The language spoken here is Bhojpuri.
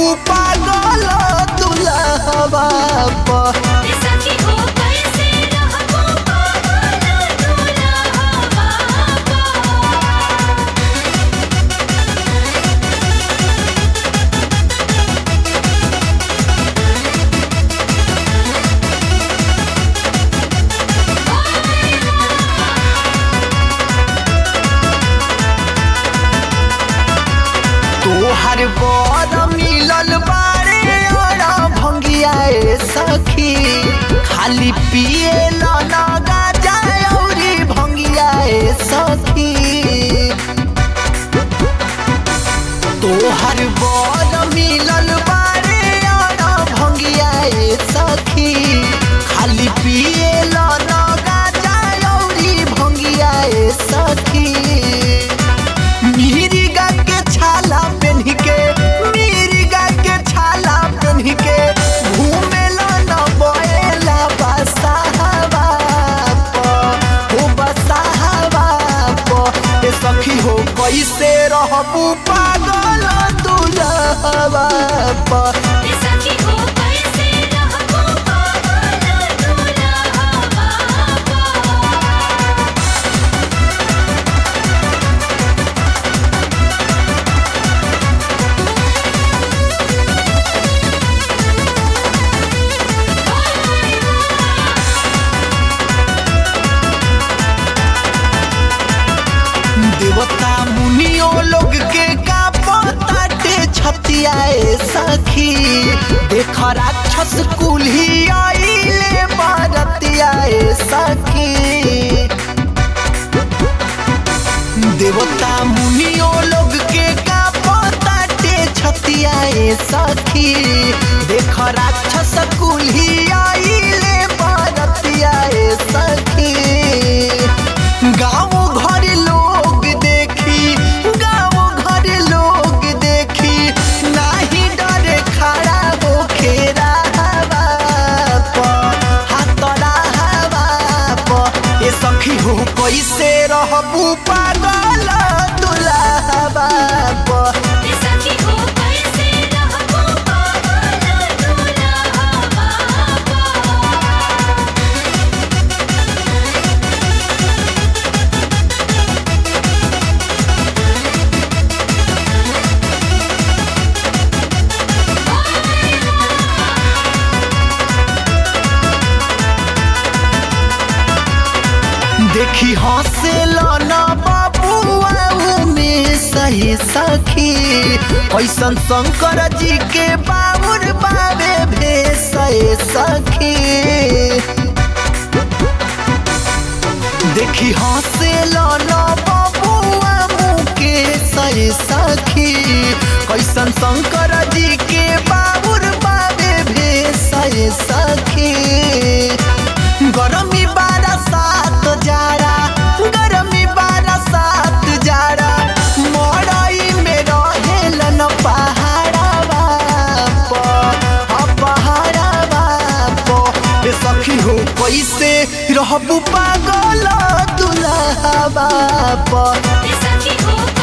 रहबू पागल दुल्हवा पर सखी हो कैसे रहबो पागल दुल्हवा तोहर बर मिलल बारे और भंगिया ए सखी खाली पिए ना गाजा औरी भंगिया ए सखी तोहर बर मिलल बारे और भंगिया ए सखी खाली पिए ना गाजा औरी भंगिया ए सखी मिरिगा के छाला पेन्ह के मिरिगा के छाला पेन्ह के घूमेला न बोएला बसाहवा प हो बसाहवा प ए सखी हो कैसे रहबू पागल दुल्हवा प सखी हो कैसे रहबो पागल दुल्हवा देवता मुनियो लोग के का पताटे छतियाए सखी देख राक्षस कुल्ही आइले बारतियाए सखी देवता मुनियो लोग के का पताटे छतियाए सखी देख राक्षस कुल्ही आइले बारतियाए सखी गाँव घर लोग देखी गाँव घर लोग देखी नाही डरे खड़ा हो खेरा हवा प हाथरा हवा प ए सखी हो कैसे रहबू पागल दुल्हवा प सखी हो कैसे रहबो पागल दुल्हवा देखी हंसे न बाबुआ में सही सखी ऐसन शंकर जी के बाबुर बाबे भेष सखी देखी हंसे न बबुआ मुके सही सखी कैसन शंकर जी के बाबुर बाबे भेष सखी गरमी बारा सात जाड़ा गरमी बारा सात जाड़ा मड़ई में रहेलन पहाड़वा प आ पहाड़वा प ए सखी हो कैसे रहबू पागल दुल्हवा प सखी हो